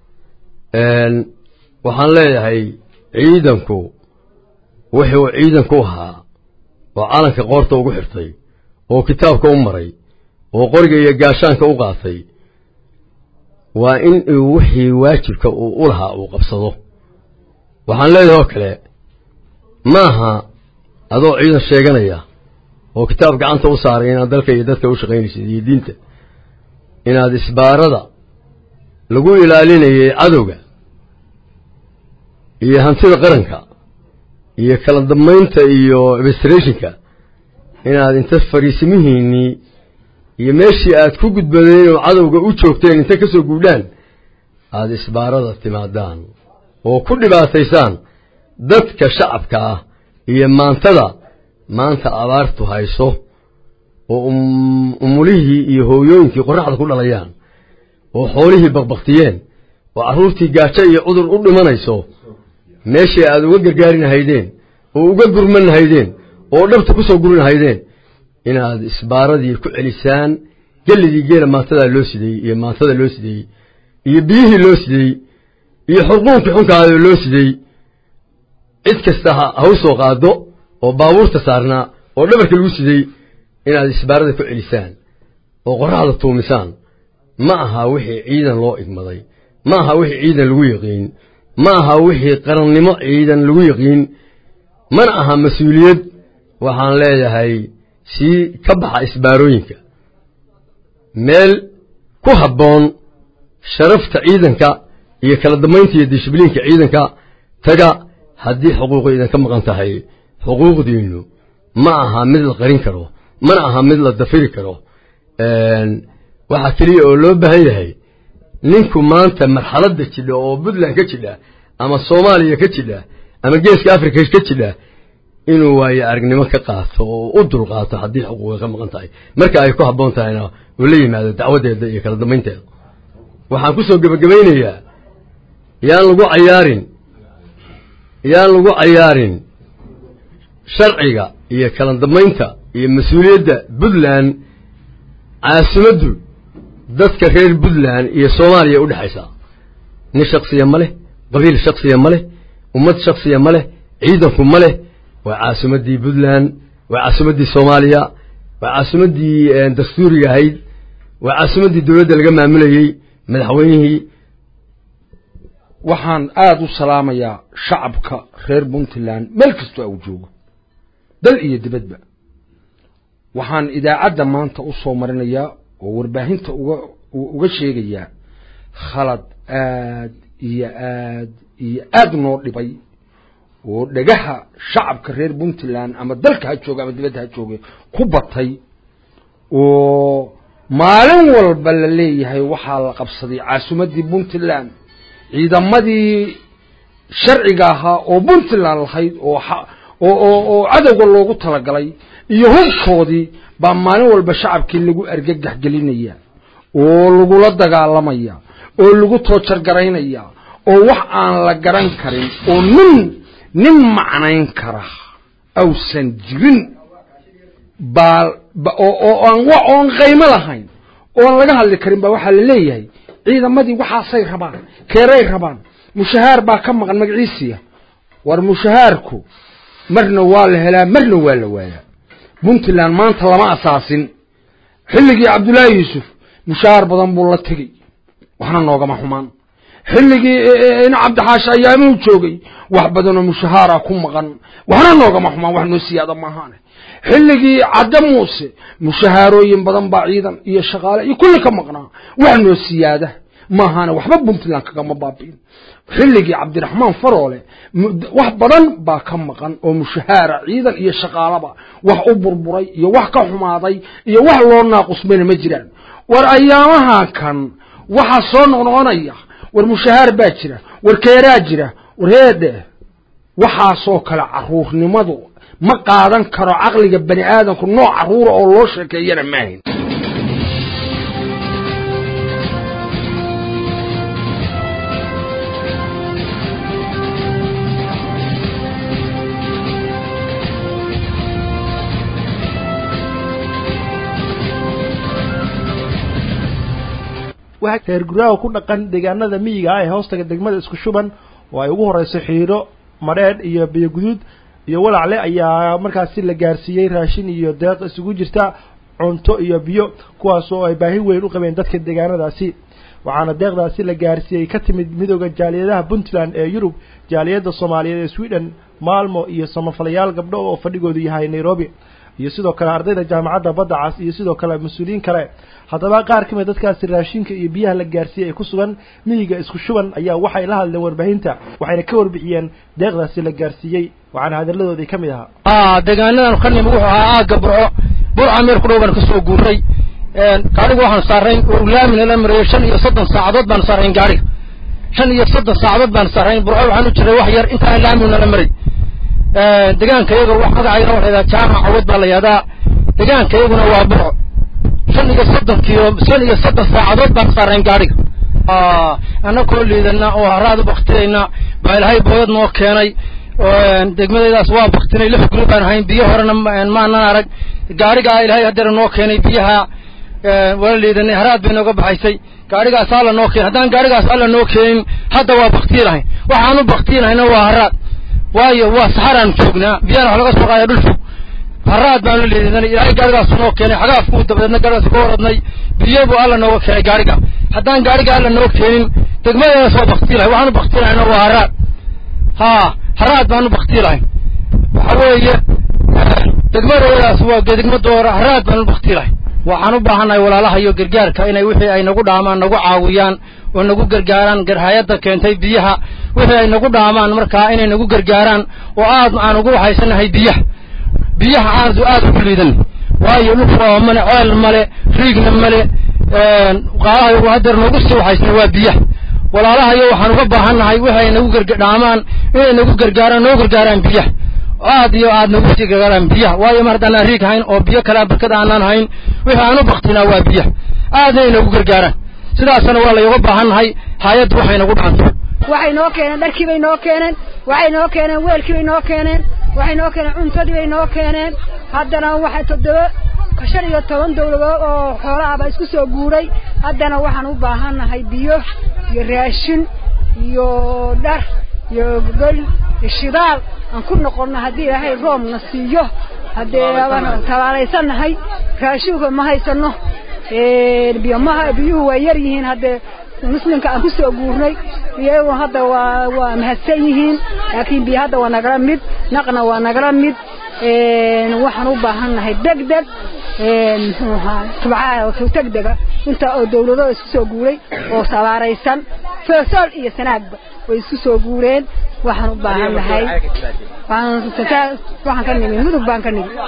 waxaan leeyahay ciidanku wuxuu ciidanku ahaa oo calanka qoorta ugu xirtay oo kitaabka u maray oo qoriga iyo gaashaanka u qaatay waa in uu wixii waajibka uu u lahaa uu qabsado waxaan leeyahay oo kale maaha adoo ciidan sheeganaya oo kitaab gacanta u saaray inaad dalka iyo dadka u shaqaynaysid iyo diinta inaad isbaarada lagu ilaalinayay cadowga iyo hantida qaranka iyo kala dambaynta iyo administrationka inaad inta fariisimihiinnii iyo meeshii aad ku gudbadeen oo cadowga u joogteen inta ka soo guudhaan aada isbaarada timaadaan oo ku dhibaataysaan dadka shacabka ah iyo maantada maanta abaartu hayso oo umulihii iyo hooyooyinkii qorraxda ku dhalayaan oo xoolihii baqbaktiyeen oo carruurtii gaajo iyo cudur u dhimanayso meeshii aad uga gargaarin haydeen oo uga gurman haydeen oo dhabta ku soo gurin haydeen inaad isbaaradii ku celisaan gelligii geela maantadaa loo sideeyey iyo maantada loo sideeyey iyo biyihii loo sideeyey iyo xurquunkii xunkaada loo sideeyey cid kasta ha u soo qaado oo baabuurta saarnaa oo dhabarka lagu sidey inaad isbaarada ku celisaan oo qorraxda tuumisaan ma aha wixii ciidan loo igmaday ma aha wixii ciidan lagu yaqiin ma aha wixii qarannimo ciidan lagu yaqiin mana aha mas-uuliyad waxaan leeyahay sii ka baxa isbaarooyinka meel ku habboon sharafta ciidanka iyo kala dambaynta iyo dishibliinka ciidanka taga haddii xuquuqu idinka maqan tahay xuquuqdiinnu ma aha mid la qarin karo mana aha mid la dafiri karo waxaa keliya oo loo baahan yahay ninku maanta marxaladda jidha oo puntland ka jidha ama soomaaliya ka jidha ama geeska africa ka jidha inuu waayo aragnimo ka qaato oo u dulqaato haddii xuquuqa ka maqan tahay marka ay ku habboon tahayna uu la yimaado dacwadeeda iyo kala dambaynteeda waxaan ku soo gebagabaynayaa yaan lagu cayaarin yaan lagu cayaarin sharciga iyo kala dambaynta iyo mas-uuliyadda puntland caasimaddu dadka reer puntland iyo soomaaliya u dhexaysaa nin shaksiya ma leh qabiil shaksiya ma leh ummad shaksiya ma leh ciidanku ma leh waa caasimaddii puntland waa caasimaddii soomaaliya waa caasimaddii dastuuriga ahayd waa caasimaddii dowladda laga maamulayey madaxweynihii waxaan aada u salaamayaa shacabka reer puntland meel kastoo au joogo dal iyo dibadba waxaan idaacadda maanta u soo marinayaa oo warbaahinta uga uga sheegayaa khalad aad iyo aad iyo aad noo dhibay oo dhagaha shacabka reer puntland ama dalka ha jooga ama dibadda ha jooga ku batay oo maalin walba la leeyahay waxaa la qabsaday caasimaddii puntland ciidamadii sharciga ahaa oo puntland lahayd oo oo oo cadowga loogu talagalay iyo hubkoodii baa maalin walba shacabkii lagu argagax gelinaya oo lagula dagaalamaya oo lagu toojargaraynaya oo wax aan la garan karin oo nin nin macnayn kara awsan jirin baa oo aan oon qaymo lahayn oon laga hadli karin baa waxaa la leeyahay ciidamadii waxaasay rabaan keeray rabaan mushahaar baa ka maqan magaciisiya war mushahaarku marna waa la helaa marna waa la waayaa puntland maanta lama asaasin xilligii cabdullaahi yuusuf mushahaar badan buu la tegey waxna noogama xumaan xilligii in cabdixaashi ayaamuu joogay wax badanoo mushahaara ku maqan waxna noogama xumaan wax noo siyaada maahaane xilligii cadde muuse mushahaarooyin badan baa ciidan iyo shaqaale iyo kulli ka maqnaa wax noo siyaada maahaane waxba puntland kagama baabi'in xilligii cabdiraxmaan faroole wax badan baa ka maqan oo mushahaara ciidan iyo shaqaalaba wax u burburay iyo wax ka xumaaday iyo wax loo naaqusmayna ma jiraan war ayaamaha kan waxaa soo noqnoqonaya war mushahaar baa jira war keeraa jira war heedhe waxaasoo kale caruurnimadu ma qaadan karo caqliga bani aadamku nooc caruura oo loo sheekeeyana maahin waxaa reer guraaha ku dhaqan deegaanada miyiga ah ee hoostaga degmada isku shuban oo ay ugu horeyso xiiro madheedh iyo biyo guduud iyo walacle ayaa markaasi la gaarsiiyey raashin iyo deeq isugu jirta cunto iyo biyo kuwaas oo ay baahi weyn u qabeen dadka deegaanadaasi waxaana deeqdaasi la gaarsiiyey ka timid midooda jaaliyadaha puntland ee yurub jaaliyadda soomaaliyeed ee sweden maalmo iyo samafalayaal gabdho oo fadhigoodu yahay nairobi iyo sidoo kale ardayda jaamacadda badda cas iyo sidoo kale mas-uuliyiin kale haddaba qaar ka mid dadkaasi raashinka iyo biyaha la gaarsiiyey ee ku sugan miyiga isku shuban ayaa waxay la hadleen warbaahinta waxayna ka warbixiyeen deeqdaasi la gaarsiiyey waxaana hadalladoodii ka mid ahaa deegaanadan ka nimi wuxuu ahaa aagga burco burca meer ku dhow baan kasoo guurnay gaariga waxaan saarayn laamina la marayo shan iyo soddon saacadood baan saarayn gaariga shan iyo soddon saacadood baan saarayn burco waxaan u jiray wax yar intaan laamina la maray degaanka iyaga magacayna waxaa yidhaha jaamac cawad baa la yihahdaa degaanka iyaguna waa burco shan iyo soddon kiilo shan iyo soddon saacadood baan saarayn gaariga annakoo liidana oo haraad u baktiyayna baa ilaahay boodad noo keenay degmadaydaas waa baktinay lix guri baan ahayn biyo horena maanan arag gaarigaa ilaahay hadeera noo keenay biyaha wala liidanay haraad bay nooga baxaysay gaarigaas alla noo keenay haddaan gaarigaas alla noo keenin hadda waa baktii lahayn waxaan u baktii lahayna waa haraad waayo waa saxaraan joognaa biyana wax laga soo qaada dhul fog haraad baan la liidanay ilaahay gaarigaas noo keenay xagaafkuu dabadeedna gaarigaas ka waradnay biyo buu alla nooga keenay gaariga haddaan gaariga alla noo keenin degmadaydaas waa baktii lahay waxaan u baktii lahayna waa haraad haa haraad baan u baktii lahayn waxa weeye degmadaydaas waa degma doora haraad baan u baktii lahayn waxaan u baahannahay walaalaha iyo gargaarka inay wixii ay nagu dhaamaan nagu caawiyaan oo nagu gargaaraan garhayadda keentay biyaha wixii ay nagu dhaamaan markaa inay nagu gargaaraan oo aad aan ugu waxaysanahay biyaha biyaha aanu aad ugu liidan waayo dhulka oo male ceel male riigna male qaalaha hadeer noogu sii waxaysna waa biyaha walaalahayo waxaan uga baahannahay wixii ay nagu gargadhaamaan inay nagu gargaaraan noo gargaaraan biyaha aad iyo aad nagu sii gargaaraan biyaha waayo mar haddaan riig hayn oo biyo kalea barkad aanaan hayn wixii aan u baktinaa waa biyaha aadna ay nagu gargaaraan sidaasna waa layuga baahannahay hay-addu waxay nagu dhaanto waxay noo keeneen dharkii bay noo keeneen waxay noo keeneen weelkii bay noo keeneen waxay noo keeneen cuntadii bay noo keeneen haddana waxay toddoba shan iyo toban dawladood oo xoolaha baa isku soo guuray haddana waxaan u baahannahay biyo iyo raashin iyo dhar iyo gogol iyo shidaal aan ku noqonno haddii ilaahay roobna siiyo haddee tabaalaysannahay raashinka ma haysano biyo maha biyuhu waa yar yihiin haddee muslimka aan kusoo guurnay iyagu hadda waa waa mahadsan yihiin laakiin biyo hadda waa nagala mid naqna waa nagala mid waxaan u baahannahay deg deg muxuu ahaa tubcaha degdega inta oo dawlado isku soo guuray oo sabaaraysan feesool iyo sanaagba way isku soo guureen waxaan u baahannahay waxaan ka nimi mudug baan ka nimi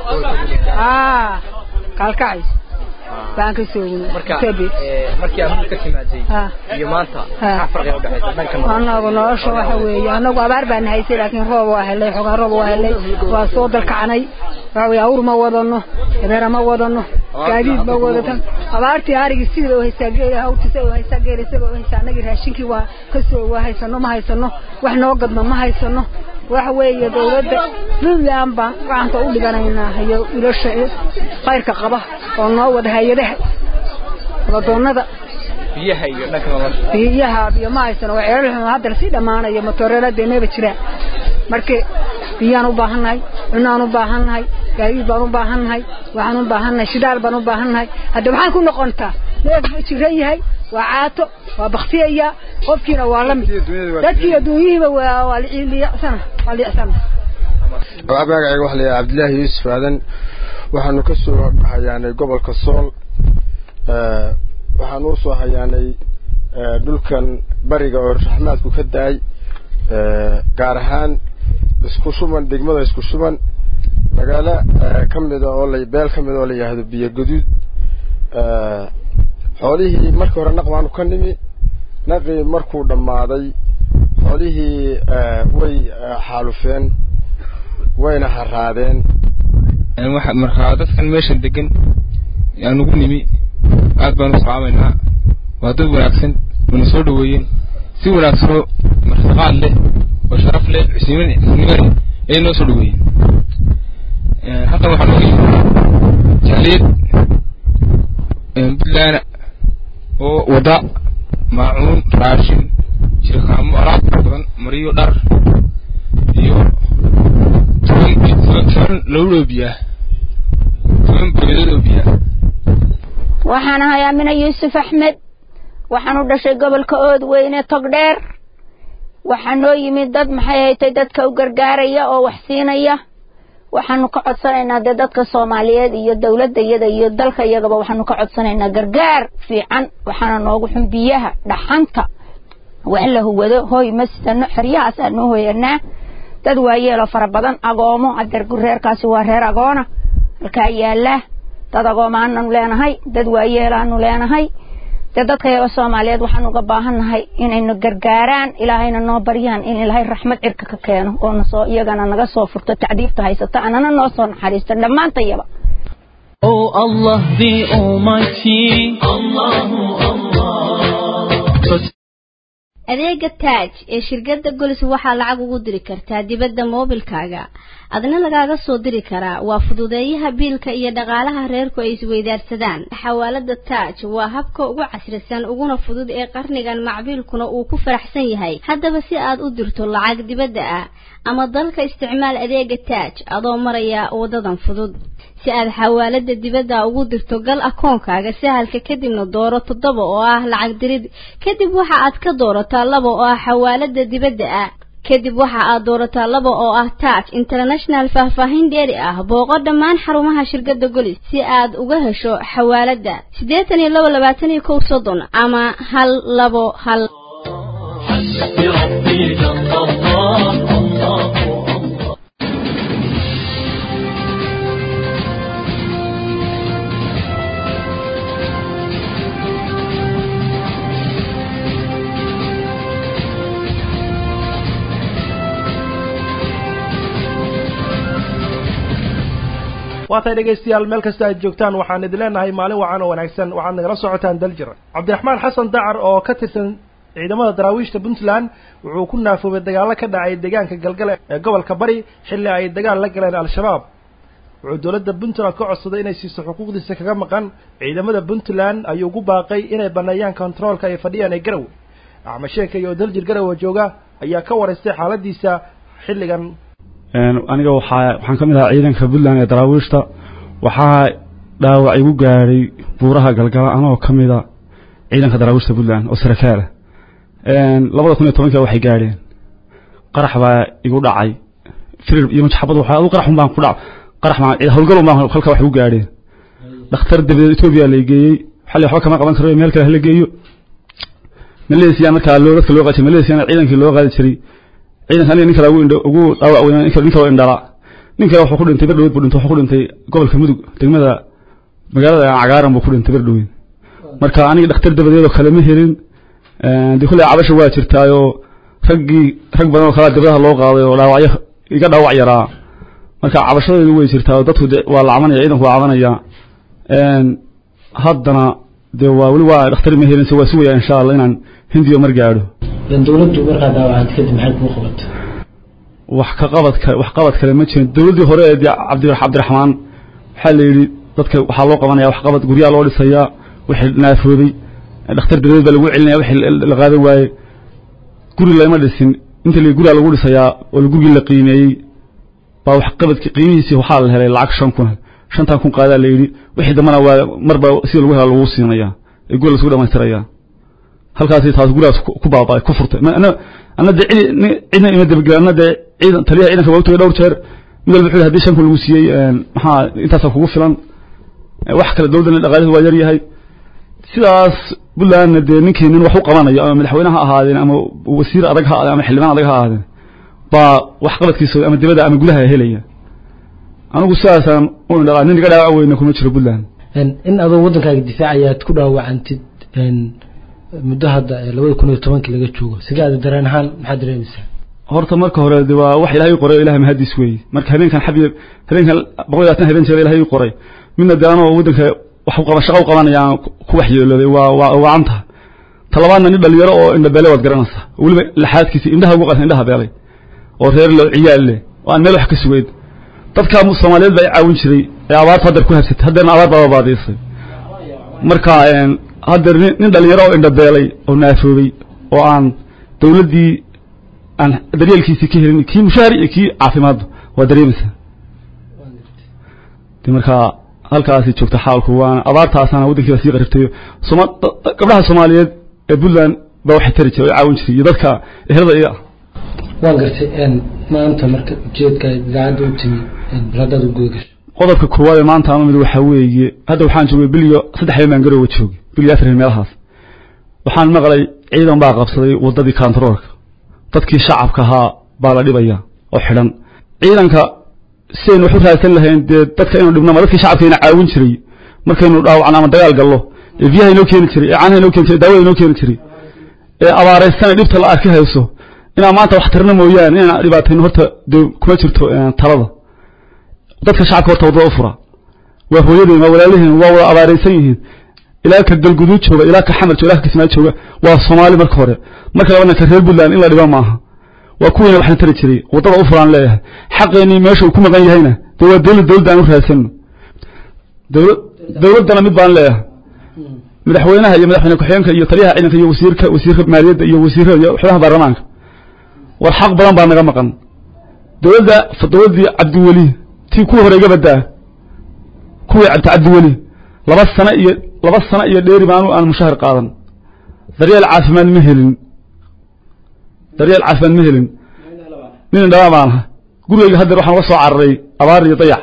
kaalkacays baan ka soo markii aad ka timaaday iyo maanta maxaa farqiga u dhexaysa dhanka anagu nolosha waxa weeye anagu abaar baan haysay laakiin roob waa helay xogaa roob waa helay waa soo dalkacnay waxa weeye awr ma wadano dabeera ma wadano gaadiid ma wadatan abaartii arigii sida u haysaa geela hawtiisa u haysaa geela isaga u haysaa anagii raashinkii waa kasoo waa haysano ma haysano wax noo gadno ma haysano waxa weeye dawladda puntland baan gacanta u dhiganaynaa hayo ilasha khayrka qaba oo noo wada hay-adaha wadoonada biyaha iyo dhanka nolosha biyaha biyo ma haysano waa ceelal hadda lasii dhammaanayo matoorelada meeba jiraan marka biyaan u baahannahay cunaan u baahannahay gaadiid baan u baahannahay waxaan u baahannahay shidaal baan u baahannahay hadda maxaan ku noqontaa neef jiran yahay waa caato waa baktiyaya qofkiina waa la mid dadkii adduunyihiiba waa waa liicsana waa liicsana magacayga waxa la yidhaha cabdillaahi yuusuf aadan waxaanu ka soo hayaanay gobolka sool waxaanu u soo hayaanay dhulkan bariga oo raxmaadku ka daay gaar ahaan isku shuban degmada isku shuban magaalo ka mida oo la beel ka mida oo la yidhaahdo biyo gaduud xoolihii markii hore naq baanu ka nimi naqii markuu dhammaaday xoolihii way xaalufeen wayna haraadeen markaa dadkan meeshan degan aan ugu nimi aad baan u salaamaynaa waa dad wanaagsan wana soo dhaweeyeen si wanaagsanoo martiqaad leh oo sharaf leh xusnimo leh ayay noo soo dhaweeyeen halkan waxaa nooga yimi jaaliyad puntland oo wada maacuun raashin jirkaamo alaab fara badan mariyo dhar iyo toban toban lowloo biyaa toban boyadood oo biyaa waxaan ahay amina yuusuf axmed waxaan u dhashay gobolka oodweyne togdheer waxaa noo yimid dad maxay haytay dadka u gargaaraya oo wax siinaya waxaanu ka codsanaynaa dee dadka soomaaliyeed iyo dowladda iyada iyo dalka iyagaba waxaanu ka codsanaynaa gargaar fiican waxaana noogu xun biyaha dhaxanta wax la huwado hoy ma sidano xeryahaas aanu hoyanaa dad waayeelo fara badan agoomo adeer reerkaasi waa reer agoona halkaa yaala dad agoomaanu leenahay dad waayeelaanu leenahay dee dadka yaga soomaaliyeed waxaan uga baahannahay inayna gargaaraan ilaahayna noo baryaan in ilaahay raxmad cirka ka keeno oo nasoo iyagana naga soo furto tacdiibta haysata anana noo soo naxariisto dhammaantayaba Oh Allah the Almighty, Allahu Allah. adeega taaj ee shirkadda golis waxaa lacag ugu diri kartaa dibadda moobilkaaga adna lagaaga soo diri karaa waa fududeeyaha biilka iyo dhaqaalaha reerku ay isweydaarsadaan xawaalada taaj waa habka ugu casrisan uguna fudud ee qarnigan macbiilkuna uu ku faraxsan yahay haddaba si aad u dirto lacag dibadda ah ama dalka isticmaal adeega taaj adoo maraya wadadan fudud si aad xawaalada dibadda ugu dirto gal akoonkaaga sahalka kadibna dooro toddoba oo ah lacag dirid kadib waxa aad ka doorataa laba oo ah xawaalada dibadda ah kadib waxa aad doorataa laba oo ah taaj international faahfaahin dheeri ah booqo dhammaan xarumaha shirkadda golis si aad uga hesho xawaalada siddeetan iyo laba labaatan iyo kow soddon ama hal labo hal بربي جل الله الله waatay dhegaystayaal meel kasta aad joogtaan waxaan idin leenahay maalin wacan oo wanaagsan waxaad nagala socotaan daljir cabdiraxmaan xasan dacar oo ka tirsan ciidamada daraawiishta puntland wuxuu ku naafoobay dagaallo ka dhacay deegaanka galgale ee gobolka bari xilli ay dagaal la galeen al-shabaab wuxuu dowladda puntland ka codsaday inay siiso xuquuqdiisa kaga maqan ciidamada puntland ayuu ugu baaqay inay baneeyaan kontaroolka ay fadhiyaan ee garowe axmed sheeka iyo daljir garowe jooga ayaa ka waraystay xaaladiisa xilligan aniga waxaa waxaan ka mid ahaa ciidanka puntland ee daraawiishta waxaa dhaawac igu gaadhay buuraha galgala anoo ka mida ciidanka daraawiishta puntland oo sarakaala labada kun iyo tobanka waxay gaadheen qarax baa igu dhacay firir iyo majaxabad waxa adu qarax un baan ku dhac qarax baan howlgal un baan halka wax igu gaadheen dhakhtar dabadeed etoobiya la geeyey xalli waxba kama qaban karo meel kale hala geeyo malaysia markaa loo dadka loo qaadi jiray malaysia ciidankii loo qaadi jiray ciidanka aniga nin kale ugu indho ugu dhaawac weyn nin kale nin kale oo indhala nin kale wuxuu ku dhintay berdhaweed buu dhintay wuxuu ku dhintay gobolka mudug degmada magaalada cagaaran buu ku dhintay berdhaweed marka aniga dhakhtar dabadeed oo kale ma helin dee kulley cabasha waa jirtaayoo raggii rag badan oo kalea dibadaha loo qaaday oo dhaawacyo iga dhaawac yaraa marka cabashadeedu way jirtaa oo dadku de waa la cabanaya ciidanku waa cabanaya haddana dee waa weli waa dhakhtar ma helin se waa sugaya insha allah inaan hindiyo mar gaadho dowladdu markaa daawacad kadib maxay kuu qabatay wax ka qabad kale wax qabad kale ma jirin dowladdii hore ee cabdi cabdiraxmaan waxaa la yidhi dadka waxaa loo qabanaya wax qabad guryaha loo dhisayaa wixii naafoobay dhakhtar dabadeed baa lagu celinaya wixii la qaadan waaye guri lama dhisin inta la guriga lagu dhisayaa oo gurigii la qiimeeyey baa wax qabadki qiimihiisii waxaa la helay lacag shan kun shantan kun qaadaa la yidhi wixii dambana waa marba sida lagu hela lagu siinaya ee guriga lasugu dhamaystiraya halkaasi taas gurigaas ku baaba'ay ku furtay ana ana de cidna ima dabagel ana de ciidan taliyaha ciidanka waa u tagay dhowr jeer mid walba wuxuu haddii shan kun lagu siiyey maxaa intaasaa kugu filan wax kale dowladda dhaqaalihi waa yar yahay sidaas puntlandna dee ninkii nin wax u qabanayo ama madaxweyne ha ahaadeen ama wasiir adag ha ahaadeen ama xildhibaan adag ha ahaadeen baa wax qabadkiisa ama dibadda ama gudaha helaya anigu sidaasaan u indhalaa nin iga dhaawac weyna kuma jiro puntland in adoo waddankaaga difaacayaad ku dhaawacantid muddo hadda labada kun iyo tobankii laga joogo sidaada dareen ahaan maxaad dareemaysaa horta marka hore de waa wax ilaahay qoray ilahay mahadiis weeye marka habeenkan xabiib habeenkan boqol iyo labaatan habeen jeer ilaahay qoray midna de anoo waddanka wax u qaba shaqa u qabanayaan ku waxyeelooday waa waa wacanta talabaadna nin dhalinyaro oo indhabeele waad garanaysaa weliba laxaadkiisa indhaha ugu qasan indhaha beelay oo reer lo ciyaal leh oo aan meel wax ka sugeyn dadka soomaaliyeed baa i caawin jiray ee abaarta haddar ku habsatay haddeerna abaar baa baadiisay marka haddeer nin nin dhalinyaro oo indhabeelay oo naafoobay oo aan dawladdii aan daryeelkiisii ka helin kii mushaari iyo kii caafimaadba waa dareemaysaa de markaa halkaasi joogta xaalku waana abaartaasaana waddankiiba sii qaribtayo soma gabdhaha soomaaliyeed ee puntland baa waxay tari jiray oo caawin jiray iyo dadka ehelada iga ah waan gartay maanta marka ujeedka idaacadda u timi bal haddaad u guda gasho qodobka koowaad ee maanta aan mid waxaa weeye hadda waxaan joogay bil iyo saddex habeen baan garoowa joogay bil iyo afar habeen meelahaas waxaan maqlay ciidan baa qabsaday waddadii kantaroolka dadkii shacabka ahaa baa la dhibaya oo xidhan ciidanka si aynu wax u raadsan lahayn dee dadka inuu dhibnama dadkii shacabkayna caawin jiray markaynu dhaawacno ama dagaal gallo ee biyaha inoo keeni jiray ee caanaha inoo keeni jiray daawada inoo keeni jiray ee abaaraysana dhibta la arki hayso inaan maanta wax tarna mooyaane inaan dhibaatayno horta dee kuma jirto talada dadka shacabka horta waddada u fura waa hooyadeen waa walaalaheen waa wada abaaraysan yihiin ilaa ka galguduud jooga ilaa ka xamar jooga ilaa ka kismaayo jooga waa soomaali marka hore marka labana ka reer puntland in la dhiba maaha waa kuwiina waxna tari jiray waddada u furaan leeyahay xaqeenii meesha uu ku maqan yahayna dee waa dawlad dawladda aan u raadsano dawlad dawladdana mid baan leeyahay madaxweynaha iyo madaxweyne ku-xigeenka iyo taliyaha ciidanka iyo wasiirka wasiirka maaliyadda iyo wasiirada iyo xubnaha baarlamaanka war xaq badan baa naga maqan dawladda dawladdii cabdiweli tii kuwii hore iga badaa kuwii cabdi cabdiweli laba sano iyo laba sano iyo dheeri baanu aan mushahar qaadan daryeel caafimaad ma helin daryeel caafimaad ma helin nin indhabaa baan aha gurigayga haddeer waxaan uga soo cararay abaar iyo dayax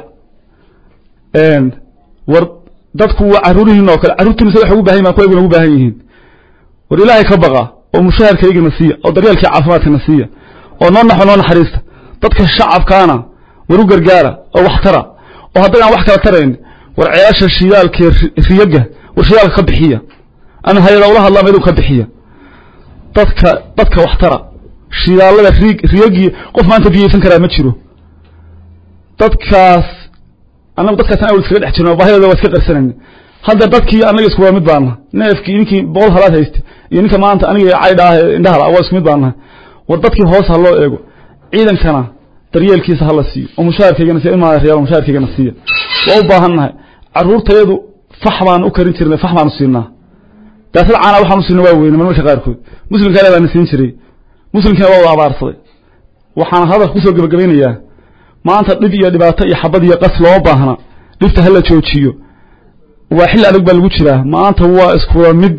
war dadku waa carruurihiin oo kale carruurtiina sa waxay ugu bahan yihin kuwayguna ugu baahan yihiin war ilaahay ka baqa oo mushaharkaygana siiya oo daryeelkii caafimaadkana siiya oo noo naxo noo naxariista dadka shacabkaana war u gargaara oo wax tara oo haddayaan wax kala tarayn war ceelasha shidaalkee riyaga war shidaalka ka bixiya ama hay-ada ula hadlaa meeluu ka bixiya dadka dadka wax tara shidaalada rig riyagii qof maanta biyaysan karaa ma jiro dadkaas annagu dadkaas awal iskaga dhex jirno baahidooda waa iska qarsanayna hadda dadkii annaga isku waa mid baan nahay neefkii ninkii boqol halaad haystay iyo ninka maanta aniga caydha ah ee indhahala waa isku mid baan nahay war dadkii hoos ha loo eego ciidankana daryeelkiisa hala siiyo oo mushaharkaygana siiya ilmaa reyaal mushaharkaygana siiya waa u baahan nahay carruurtayadu fax baan u karin jirnay fax baanu siinaa daasad caana waxaanu siinay waa weyne marmarka qaarkood muslimkaale baana siin jiray muslimkiina waa wada abaarsaday waxaan hadalka kusoo gebagabaynayaa maanta dhib iyo dhibaato iyo xabad iyo qas looma baahna dhibta hala joojiyo waa xilli adag baa lagu jiraa maanta waa iskuwa mid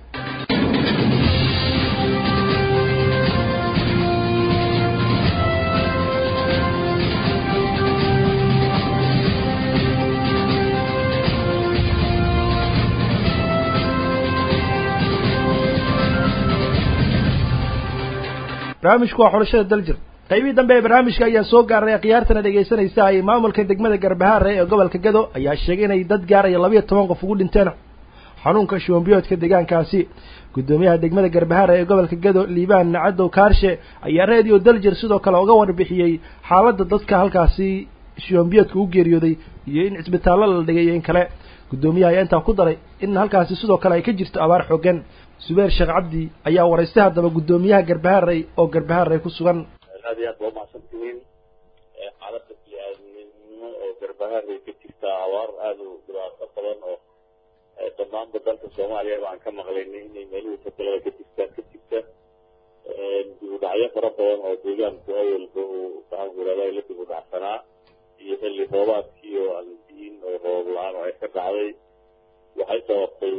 barnaamijku waa xulashada daljir qaybihii dambe ee barnaamijka ayaa soo gaaray khiyaartana dhegaysanaysa ay maamulka degmada garbahaare ee gobolka gado ayaa sheegay inay dad gaaraya labayo toban qof ugu dhinteen xanuunka shuwanbiyoodka deegaankaasi guddoomiyaha degmada garbahaare ee gobolka gado liibaan cadow kaarshe ayaa radio daljir sidoo kale uga warbixiyey xaaladda dadka halkaasi shuwanbiyoodka u geeriyooday iyo in cisbitaallo la dhigay iyo in kale guddoomiyaha ayaa intaa ku daray in halkaasi sidoo kale ay ka jirto abaar xoogan subeer sheekh cabdi ayaa waraystay haddaba guddoomiyaha garbaharey oo garbaharey ku sugan aad iyo aad waa umahadsan tihiin xaaladda bini-aadamnimo oo garbaharey ka jirta abaar aada u dhibaato badan oo dhammaanba dalka soomaaliya baan ka maqlaynay inay meelihii fatalada ka jirta ka jirta dib u dhacyo fara badan oo deegaanku awalba uu maxaanku irahdaa la dib u dhacsanaa iyo xilli roobaadkii oo aan diin oo roob la-aan oo ay ka dhacday waxay sababtay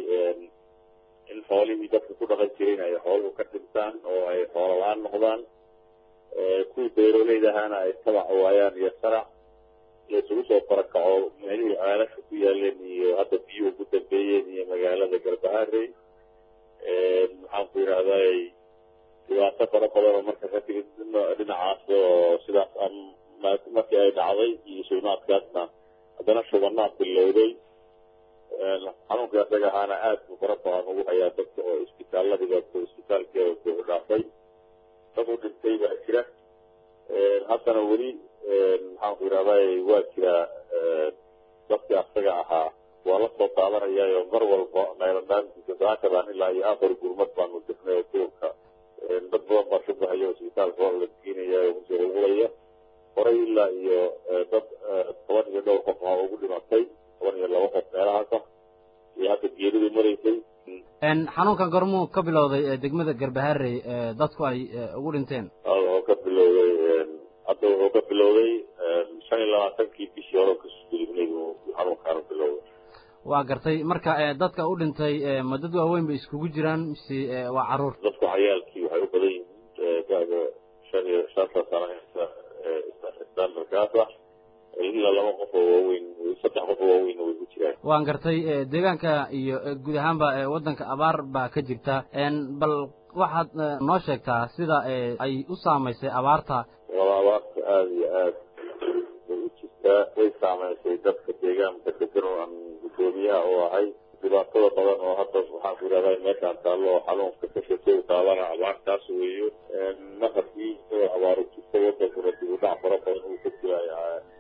in xoolihii dadka ku dhaqan jirin ay xooluhu ka dhintaan oo ay xoolo la-aan noqdaan kuwii beeroleyda ahaana ay tabac waayaan iyo sarac laysugu soo farakaco meelihii ceelasha ku yaaleen iyo hadda biyuhu ku dambeeyeen iyo magaalada garbaharey maxaanku yidhahday dhibaato fara badan oo marka ka timid dhinacaas oo sidaas markii ay dhacday iyo suunaadkaasna haddana shubanaad bilowday xanuunka isaga ahaana aad buu fara badan ugu hayaa dadka oo isbitaaladiga isbitaalkeeda ku dhaafay dad u dhintay baa jira haddana weli maxaanku yidhahday waa jiraa dadkii asaga ahaa waa la soo qaadanayaayo mar walba naylandhaantiisa saakadan ilaa iyo afar gurmad baanu dirnay oo duurka dad badan baa shubahaya oo isbitaalka waa la geenaya oo kusoo hugulaya horay ilaa iyo dad toban iyo dhowr qof aa ugu dhimatay toban iyo laba qof meelahaasa iyo hadda geeridu maraysay xanuunkan gormuu ka bilowday degmada garbaharey dadku ay ugu dhinteen oo ka bilowday hadda wuxuu ka bilowday shan iyo labaatankii bishii hore kasoo gudubnay buu xanuunkaana bilowday waa gartay marka dadka u dhintay ma dad waaweyn bay iskugu jiraan mise waa caruur dadku cayaalkii waxay u badan yihiin da'da shan iyo shanta sano haysa standardkaas ah ilaa laba qof oo waaweyn saddex qof oo waaweyn way ku jiraan waan gartay deegaanka iyo guud ahaanba waddanka abaar baa ka jirta bal waxaad noo sheegtaa sida ay u saamaysay abaarta wala abaarta aada iyo aad bay u jirtaa way saamaysay dadka deegaanka degan oo aan guddoomiyaha u ahay dhibaatada badan oo hadda waxaan ku yidhahdaa meeshaan taallo oo xanuunka ka shakay taabana abaartaas weeyo mar haddii abaaru jirta wadankuna dib u dhac fara badan uu ka jiraayo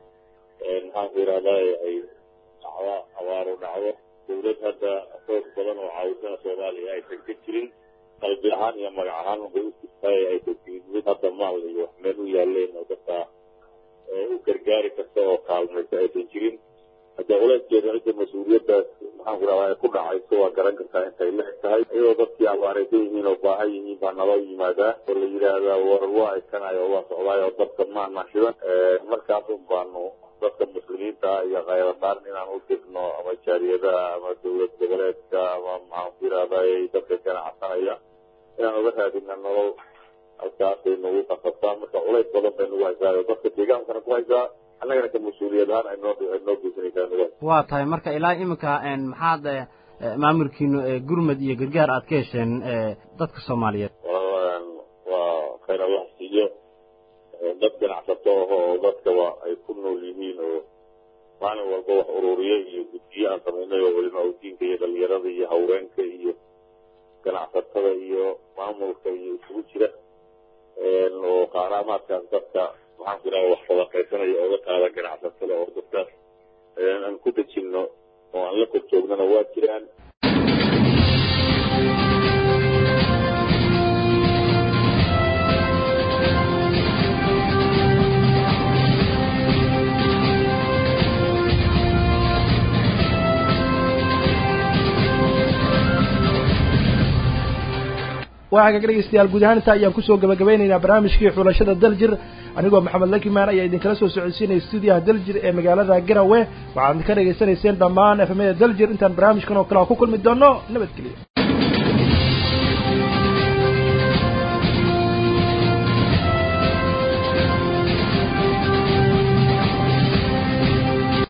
maxaan ku yidhahdaa ay dhacda abaaru dhacdo dawlad hadda xoog badan oo caawisana soomaaliya aysan ka jirin qalbi ahaan iyo magac ahaan bay u jirtaay aysan jirin mid hadda maal iyo wax meel u yaaleen oo dadka u gargaari karta oo kaalmaysa aysan jirin hadda culeyskeeda cidda mas-uuliyaddaas maxaan ku rahdaa ku dhacayso waa garan kartaa intay leeg tahay iyadoo dadkii abaaraysan yihiin oo baahan yihiin baa naloo yimaadaa oo la yidhaahdaa war waa iskanayo oo waa socdaay oo dadka maana shidan markaas un baanu dadka muslimiinta iyo khayradaan inaan u dirno ama jaariyadaha ama dowlad goboleedka ama maxaan ku yidhahdaa dadka ganacsanaya inaan uga raadina nolol halkaasay nagu qasabtaa marka culays badan bay nagu haysaa oo dadka deegaankana ku haysaa annagana ka mas-uuliyad ahaan ay noo ay noo geysanaysaa nagu waa tahay marka ilaa iminka maxaad maamulkiinu gurmad iyo gargaar aad ka hesheen dadka soomaaliyeed waa khayr allah siiyo dad ganacsato ah oo dadka waa ay ku nool yihiin oo maalin walba wax ururiye iyo guddiye aan samaynay oo culimaa udiinka iyo dhalinyarada iyo haweenka iyo ganacsatada iyo maamulka iyo isugu jira oo qaaraamaadkaas dadka maxaan ku idhaha wax sadaqaysanaya ooga qaada ganacsatada oo dadkaas aan ku dejinno oo aan la kor joognana waa jiraan waxaa kaga dhegeystayaal guud ahaan intaa ayaan kusoo gabagabeynaynaa barnaamijkii xulashada daljir anigoo maxamed lakimaan ayaa idinkala soo socodsiinaya stuudiyaha daljir ee magaalada garawe waxaad ka dhegaysanayseen dhammaan efemada daljir intaan barnaamijkan oo kale ku kulmi doono nabadgelyo